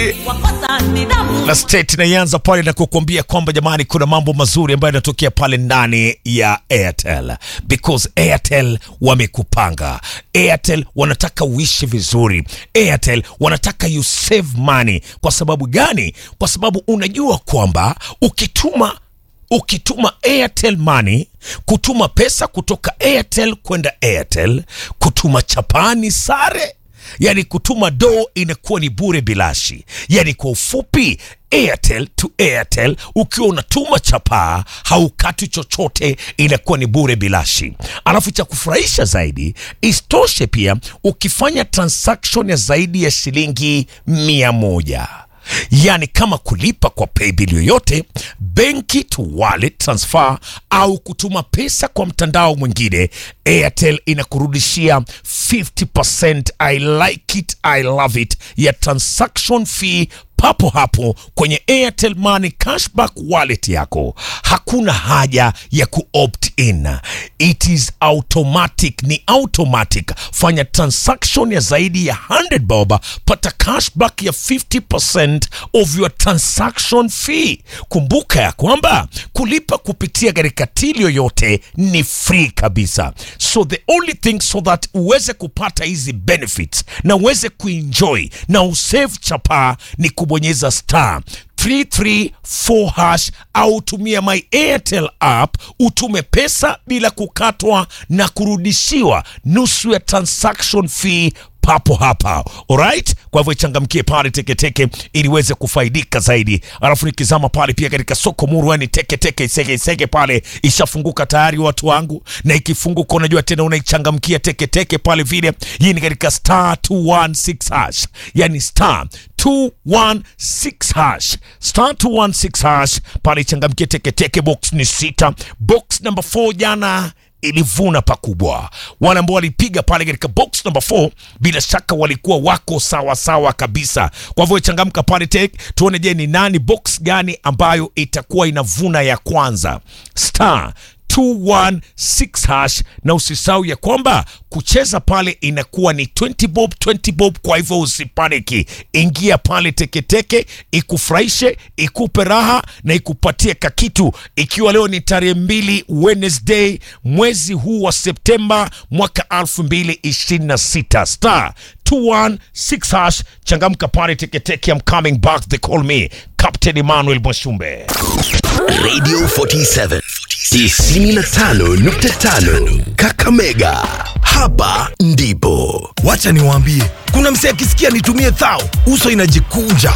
City na state inaianza pale na kukuambia kwamba jamani, kuna mambo mazuri ambayo yanatokea pale ndani ya Airtel because Airtel wamekupanga. Airtel wanataka uishi vizuri. Airtel wanataka you save money. Kwa sababu gani? Kwa sababu unajua kwamba ukituma ukituma Airtel Money, kutuma pesa kutoka Airtel kwenda Airtel, kutuma chapani sare yani kutuma do inakuwa ni bure bilashi. Yani kwa ufupi, Airtel to Airtel, ukiwa unatuma chapaa haukati chochote, inakuwa ni bure bilashi. Alafu cha kufurahisha zaidi, isitoshe pia ukifanya transaction ya zaidi ya shilingi mia moja yaani kama kulipa kwa paybill yoyote, benki to wallet transfer, au kutuma pesa kwa mtandao mwingine, Airtel inakurudishia 50%. I like it, I love it ya transaction fee papo hapo kwenye Airtel Money cashback wallet yako. Hakuna haja ya kuopt in, it is automatic, ni automatic. Fanya transaction ya zaidi ya 100 bob, pata cashback ya 50% of your transaction fee. Kumbuka ya kwamba kulipa kupitia katika till yoyote ni free kabisa, so the only thing so that uweze kupata hizi benefits na uweze kuenjoy na usave chapa ni kubonyeza star 334 hash au tumia my Airtel app utume pesa bila kukatwa na kurudishiwa nusu ya transaction fee papo hapa. Alright, kwa hivyo ichangamkie pale teketeke ili uweze kufaidika zaidi. Alafu nikizama pale pia katika soko muru, yani teketeke isege isege pale ishafunguka tayari watu wangu, na ikifunguka unajua tena unaichangamkia teketeke pale vile. Hii ni katika star 216 hash, yani star 216 hash star 216 hash pale ichangamkie teketeke. Box ni sita, box number 4 jana ilivuna pakubwa. Wale ambao walipiga pale katika box number 4 bila shaka walikuwa wako sawa sawa kabisa. Kwa hivyo changamka pale tek, tuone je, ni nani box gani ambayo itakuwa inavuna ya kwanza star 216 hash, na usisahau ya kwamba kucheza pale inakuwa ni 20 bob 20 bob. Kwa hivyo usipaniki, ingia pale teketeke, ikufurahishe, ikupe raha na ikupatie kakitu. Ikiwa leo ni tarehe mbili Wednesday mwezi huu wa Septemba mwaka 2026 star 216 hash, changamka pale teketeke. I'm coming back, they call me Captain Emmanuel Mwashumbe. Radio 47 95.5 Kakamega. Hapa ndipo Wacha niwaambie, kuna msee akisikia nitumie thao, uso inajikunja.